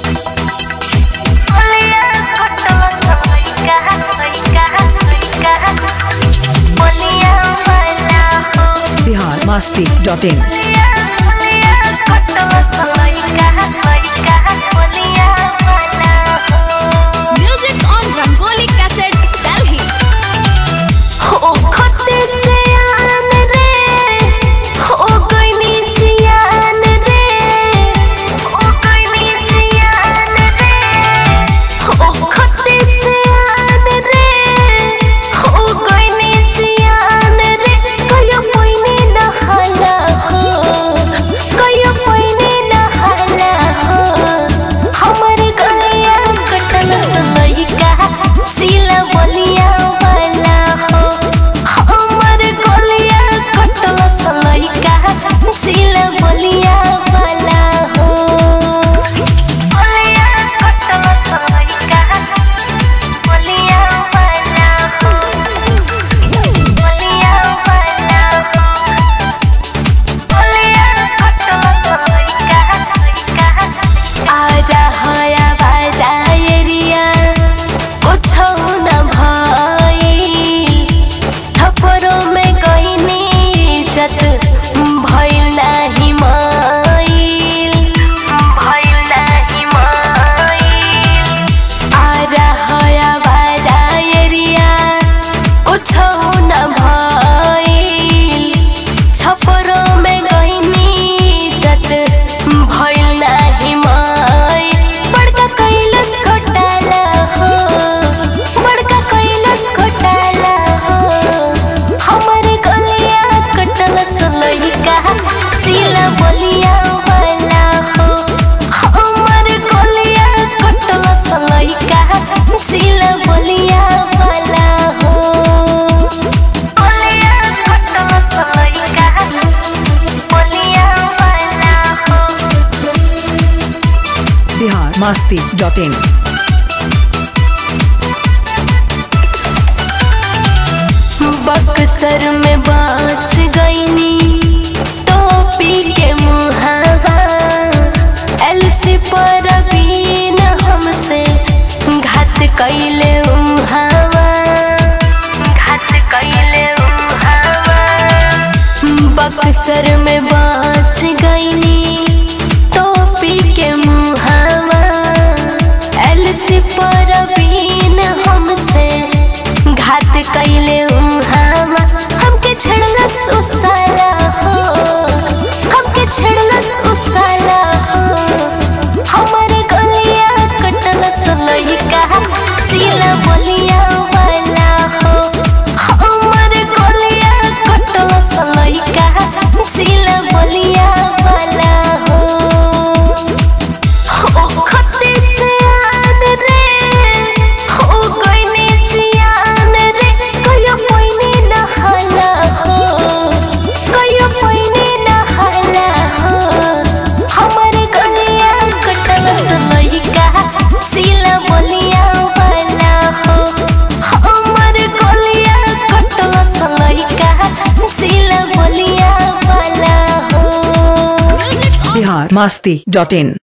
Bihar Masti dot in Music on Rangoli Cassette, Delhi. हो खते से आन रे हो गईनी जियान रे हो गईनी जियान रे हो खते से आन रे हो गईनी जियान रे कयो पईने नहाला हो कयो पईने नहाला हो हमर गलिया कटल सलैका सिला बलिया वाला हो हमर गलिया कटल सलैका सिला बलिया वाला हो बलिया कटल सलैका बलिया वाला हो बलिया वाला हो बलिया कटल सलैका आजा हया बाजा एरिया कुछो न भइल थपरो में गइनी इज्जत भइल नाही माइल भइल नाही माइल आजा हया बाजा एरिया कुछो न भइल छपरो में गइनी इज्जत भइल नाही माइल बड़का कैलस घोटाला हो बड़का कैलस घोटाला हो हमर गलिया कटल सलैका सिला बलिया वाला हो हमर गलिया कटल सलैका सिला बलिया वाला हो बलिया कटल सलैका बलिया वाला हो बिहार मस्ती डॉट इन बक्सर में बाच गईनी टोपी के मुहावा एलसी पर बीन हमसे घात कैले उहावा घात कैले उहावा बक्सर में बाच गईनी टोपी के मुहावा एलसी पर बीन हमसे घात कैले उहावा हमके छड़लस उसाला हो हमके छड़लस उसाला हो हमरे गलिया कटलस लइका सीला बलिया वाला हो हमरे गलिया कटलस लइका सीला बलिया वाला हो हो खते से आन रे हो गईनी जियान रे कयो पईने नहाला हो कयो पईने नहाला हो हमर गलिया कटल सलैका सिला बलिया वाला हो हमर गलिया कटल सलैका सिला बलिया वाला हो Music on Bihar Masti dot in